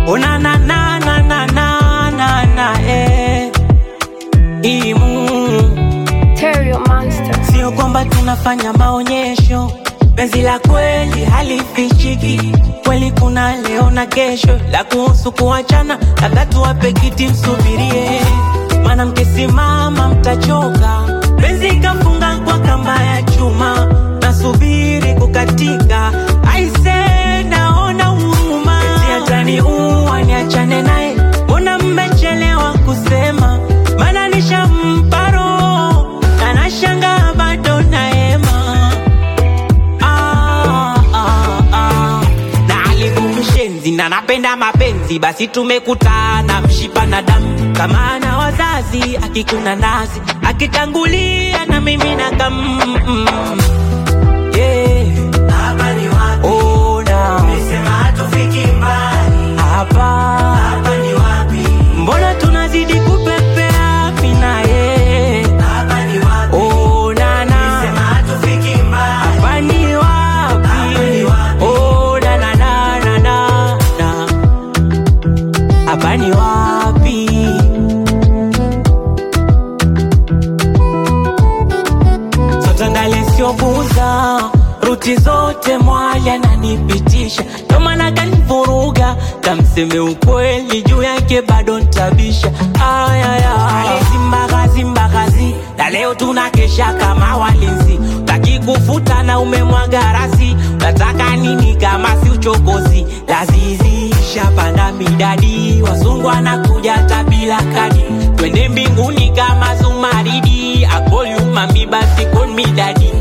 Ona na na na na na na na eh. Imu Terrio Monster. Sio kwamba tunafanya maonyesho, penzi la kweli halifichiki. Kweli kuna leo na kesho, la kuhusu kuachana, labda tuwape kiti msubirie, maana mkisimama mtachoka. Penzi kafunga kwa kamba ya chuma, nasubiri kukatika. Aise, naona huruma, penzi ataniua, niachane naye, mbona mmechelewa kusema? Maana nishampa roho, anashangaa bado naema ah, ah, ah. na alikumshenzi na napenda mapenzi, basi tumekutana mshipa na damu, kama ana wazazi akikuna nazi akitangulia na mimi na kam yeah. Hapa ni wapi? Ona Nisema hatufiki mbali. hapa, Hapa ni wapi? mbona tunazidi kupepea mimi na yeye. Hapa ni wapi? Ona na Nisema hatufiki mbali. hapa ni wapi? Hapa ni wapi? Oh, na na na na na na. Hapa ni wapi? Sotandale siobuza ruti zote mwali ananipitisha, ndo maana kanivuruga, kamseme ukweli juu yake bado ntabisha. Ayaya, zimbagazi mbagazi, na leo tunakesha kama walinzi, taki kufuta na umemwaga rasi, unataka nini kama si uchokozi? Lazizi shapanda midadi, wazungu wanakuja hata bila kadi, twende mbinguni kama Zumaridi, I call you mami basi call me daddy.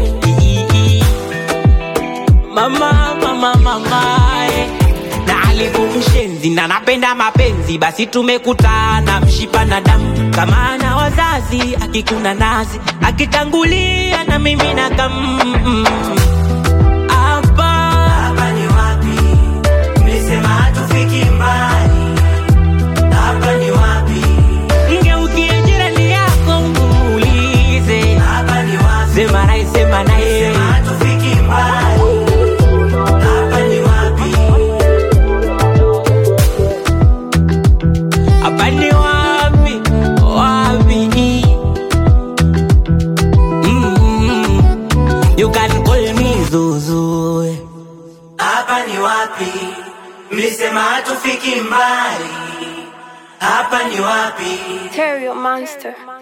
Mama, mama, mama, eh. na alikumshenzi na napenda mapenzi, basi tumekutana mshipa na damu, kama ana wazazi akikuna nazi akitangulia na mimi na kam hapa Hapa ni wapi? Nisema hatufiki mbali. Hapa ni wapi? ngeukie jirani yako umuulize, Hapa ni wapi? sema naye, sema naye Nisema hatufiki mbali. Hapa ni wapi? hapa ni wapi wapi mm you can call me Zuzu Hapa ni wapi? Mlisema hatufiki mbali. Hapa ni wapi? Terrio Monster.